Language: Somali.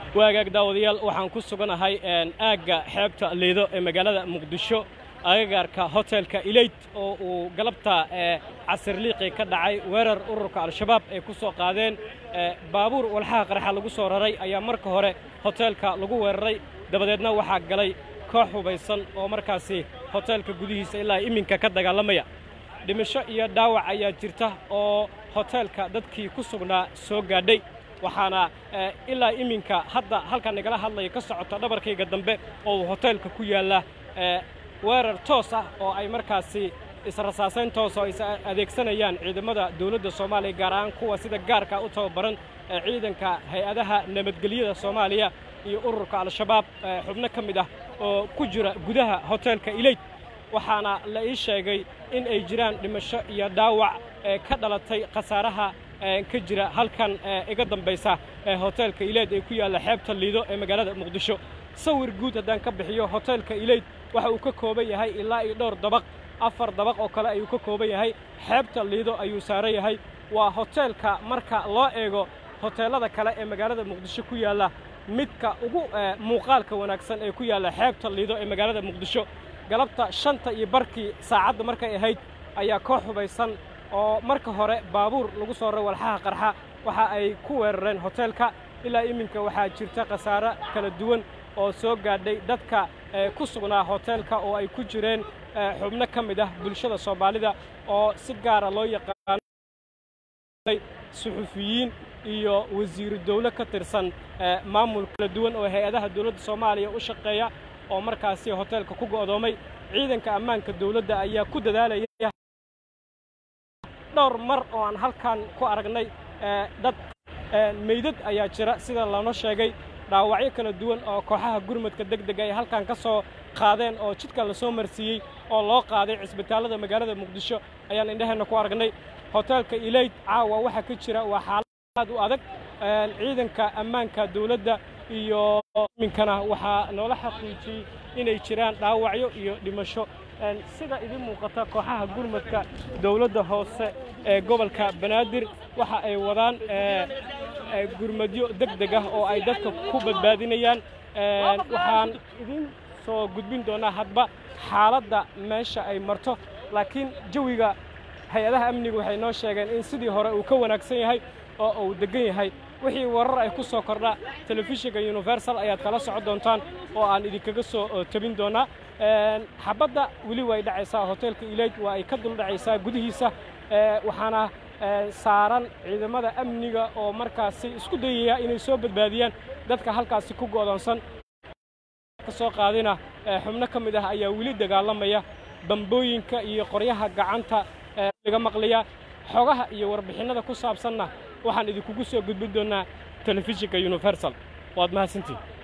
waagaag daawadayaal waxaan ku suganahay aagga xeebta liido ee magaalada muqdisho agagaarka hotelka ilayd oo uu galabta casirliiqi ka dhacay weerar ururka al-shabaab ay ku soo qaadeen baabuur walxaha qarxa lagu soo raray ayaa marka hore hoteelka lagu weeraray dabadeedna waxaa galay koox hubaysan oo markaasi hoteelka gudihiisa ilaa iminka ka dagaalamaya dhimasho iyo dhaawac ayaa jirta oo hoteelka dadkii ku sugnaa soo gaadhay waxaana ilaa iminka hadda halkan nagala hadlaya ka socota dhabarkayga dambe oo uu hoteelka ku yaalla weerar toos ah oo ay markaasi israsaasayn toos oo is adeegsanayaan ciidamada dawladda soomaaliya gaar ahaan kuwa sida gaarka u tababaran ciidanka hay-adaha nabadgelyada soomaaliya iyo ururka al-shabaab xubno ka mid ah oo ku jira gudaha hoteelka ilayd waxaana la ii sheegay in ay jiraan dhimasho iyo dhaawac ka dhalatay khasaaraha ka jira halkan iga dambaysa hoteelka ilayd ee ku yaalla xeebta liido ee magaalada muqdisho sawir guud haddaan ka bixiyo hoteelka ilayd waxa uu ka kooban yahay ilaa iyo dhowr dabaq afar dabaq oo kale ayuu ka kooban yahay xeebta liido ayuu saaran yahay waa hoteelka marka loo eego hoteellada kale ee magaalada muqdisho ku yaalla midka ugu muuqaalka wanaagsan ee ku yaalla xeebta liido ee magaalada muqdisho galabta shanta iyo barkii saacadda markay ahayd ayaa koox hubaysan oo marka hore baabuur lagu soo raray walxaha qarxa waxa ay ku weerareen hoteelka ilaa iminka waxaa jirta khasaare kala duwan oo soo gaadhay dadka ku sugnaa hoteelka oo ay ku jireen xubno ka mid ah bulshada soomaalida oo si gaara loo yaqaanay suxufiyiin iyo wasiiru dawlo ka tirsan maamul kala duwan oo hay-adaha dawladda soomaaliya u shaqeeya oo markaasi hoteelka ku go'doomay ciidanka ammaanka dawladda ayaa ku dadaalaya dhowr mar oo aan halkan ku aragnay dad meydad ayaa jira sida lanoo sheegay dhaawacyo kala duwan oo kooxaha gurmadka deg dega ay halkan ka soo qaadeen oo jidka la soo marsiiyey oo loo qaaday cisbitaallada magaalada muqdisho ayaan indhaheenna ku aragnay hoteelka ilayd caawa waxaa ka jira waa xaalad u adag ciidanka ammaanka dawladda iyo iminkana waxaa noola xaqiijiyey inay jiraan dhaawacyo iyo dhimasho sida idin muuqata kooxaha gurmadka dawladda hoose ee gobolka banaadir waxa ay wadaan gurmadyo deg deg ah oo ay dadka ku badbaadinayaan waxaan idin soo gudbin doonaa hadba xaaladda meesha ay marto laakiin jawiga hay-adaha amniga waxay noo sheegeen in sidii hore uu ka wanaagsan yahay oo uu deggan yahay wixii warar ay ku soo kordha telefishinka universal ayaad kala socon doontaan oo aan idinkaga soo tabin doonaa xabadda weli way dhacaysaa hoteelka ilayd waa ay ka dul dhacaysaa gudihiisa waxaana saaran ciidamada amniga oo markaasi isku dayaya inay soo badbaadiyaan dadka halkaasi ku go'doonsan ka soo qaadina xubno ka mid ah ayaa weli dagaalamaya bambooyinka iyo qoryaha gacanta laga maqlaya xogaha iyo warbixinnada ku saabsanna waxaan idinkugu soo gudbin doonnaa telefishinka universal waad mahadsantiin